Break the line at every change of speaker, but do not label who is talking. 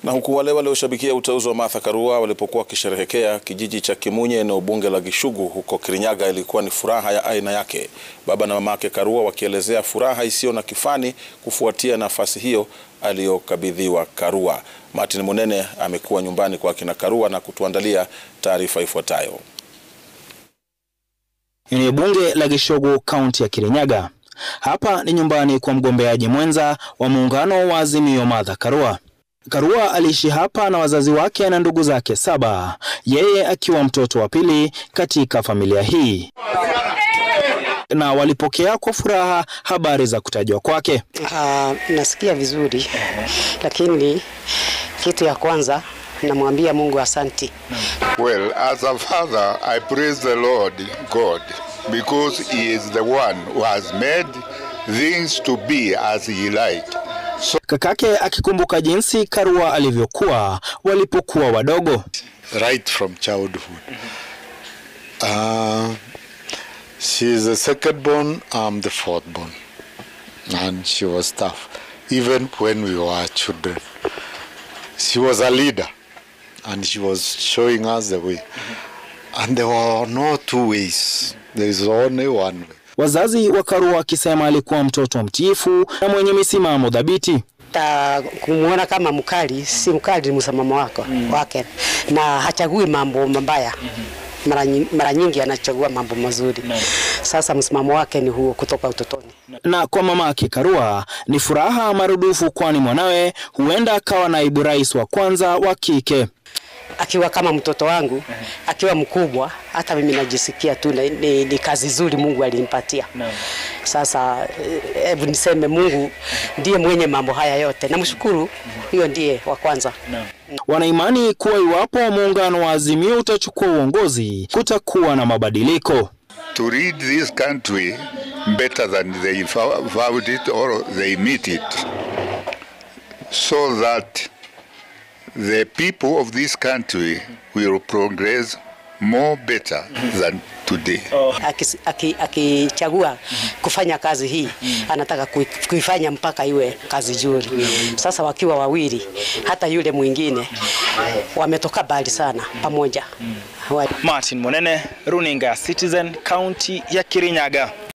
Na huku wale walioshabikia uteuzi wa Martha Karua walipokuwa wakisherehekea kijiji cha Kimunye eneo bunge la Gishugu huko Kirinyaga, ilikuwa ni furaha ya aina yake. Baba na mamake Karua wakielezea furaha isiyo na kifani kufuatia nafasi hiyo aliyokabidhiwa Karua. Martin Munene amekuwa nyumbani kwa akina Karua na kutuandalia taarifa ifuatayo.
Eneo bunge la Gishugu, kaunti ya Kirinyaga. Hapa ni nyumbani kwa mgombeaji mwenza wa muungano wa Azimio, Martha Karua. Karua aliishi hapa na wazazi wake na ndugu zake saba, yeye akiwa mtoto wa pili katika familia hii, na walipokea kwa furaha habari za kutajwa kwake.
Uh, nasikia vizuri, lakini kitu ya kwanza namwambia Mungu asanti.
Well, as a father, I praise the Lord God because he is the one who has made things to be as he liked. So,
Kakake akikumbuka jinsi Karua alivyokuwa walipokuwa wadogo.
right from childhood. Uh, she is the second born, I'm the fourth born. And she was tough, even when we were children. She was a leader, and she was showing us the way. And there were no two ways, there is only one way.
Wazazi wa Karua wakisema alikuwa mtoto mtiifu na mwenye misimamo dhabiti.
Ta kumwona kama mkali, si mkali, ni msimamo wako wake, na hachagui mambo mabaya. Mara nyi- mara nyingi anachagua mambo mazuri. Sasa msimamo wake ni huo kutoka utotoni.
Na kwa mamake Karua ni furaha marudufu, kwani mwanawe huenda akawa naibu rais wa kwanza wa kike.
akiwa kama mtoto wangu, akiwa mkubwa, hata mimi najisikia tu ni, ni, ni kazi nzuri Mungu alimpatia. Sasa eh, hebu niseme Mungu ndiye mwenye mambo haya yote, namshukuru, hiyo ndiye wa kwanza.
Wanaimani kuwa iwapo muungano wa Azimio utachukua uongozi kutakuwa na mabadiliko.
To lead this country better than they vowed it or they meet it, so that the people of this country will progress more better than today.
Akis- aki- Akichagua kufanya kazi hii, anataka kui- kuifanya mpaka iwe kazi nzuri. Sasa wakiwa wawili, hata yule mwingine wametoka mbali sana pamoja. Wa-
Martin Monene, runinga ya Citizen, kaunti ya Kirinyaga.